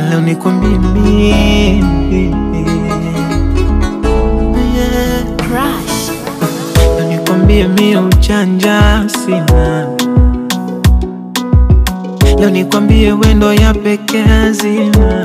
leo nikwambie mimi yeah. Crush. Leo nikwambie mi uchanja sina, leo nikwambie wendo ya pekee hazina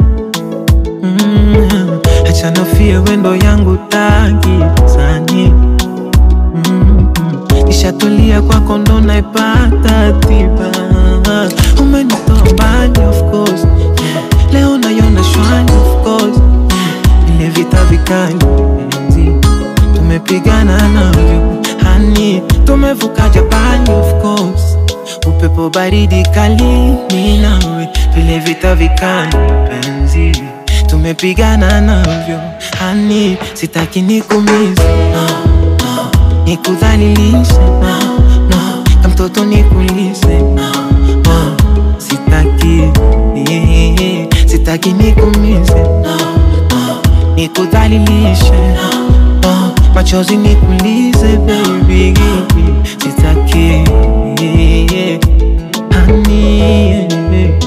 mm. Acha nofie wendo yangu tagizani mm. Nishatulia kwako ndo naipata tiba, umenitoa mbali of course yeah. Leo naiona shwani of course yeah. Ile vita vikali penzi tumepigana navyo hani, tumevuka Japani of course, upepo baridi kali ni nawe, vile vita vikali penzi tumepigana navyo hani, sitaki nikumize no, no, nikudhalilishe no, no, kama mtoto nikulize no, no, sitaki eh, sitaki nikumize no, no, nikudhalilishe no, no, machozi nikulize baby, sitaki eh, honey, eh,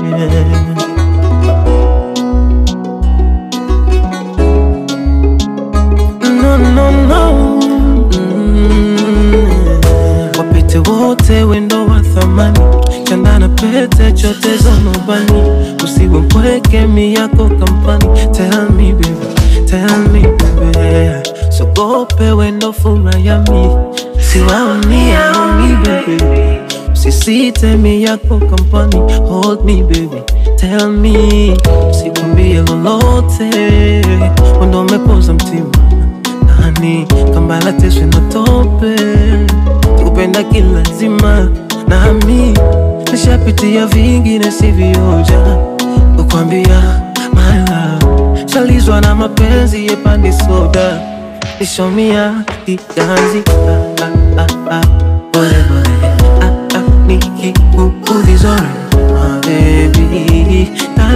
no, no, no. Mm. Wapete wote wendo wa thamani, chanda na pete chote za nobani, usiwe mpweke mi yako kampani. Tell me baby, tell me baby, sogope wendo fura ya mi, siwaonia mi baby, usisite mi yako kampani. Hold me baby, tell me, usikwambie lolote, wendo umepoza mtima nani kama lateswe na tope kupenda kilazima nami nishapitia vingi nisivyoja kukwambia my love shalizwa na mapenzi yepandi soda nishomia kiganzi ah, ah, ah, ah, pole pole ah, ah, nikikukudhizore my baby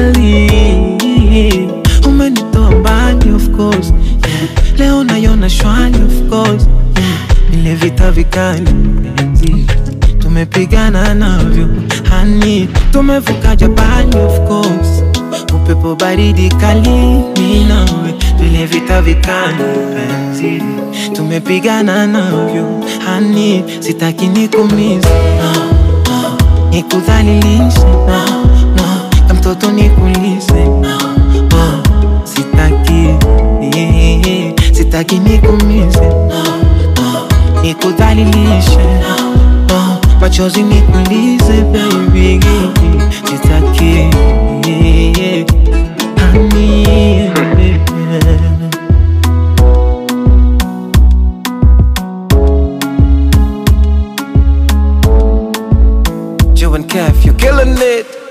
dali umenitoa mbali of course yeah. Leo naiona shwani of course yeah. Ile vita vikali penzi tumepigana navyo hani, tumevuka Japani of course, upepo baridi kali ni nawe, vile vita vikali penzi tumepigana navyo hani, sitaki nikumize no, no, nikudhalilishe no, no, kama mtoto nikulize no, no, sitaki eh, sitaki nikumize no, no, nikudhalilishe no, no, machozi nikulize baby, sitaki eh, honey, eh. Joe and Kev, you're killing it.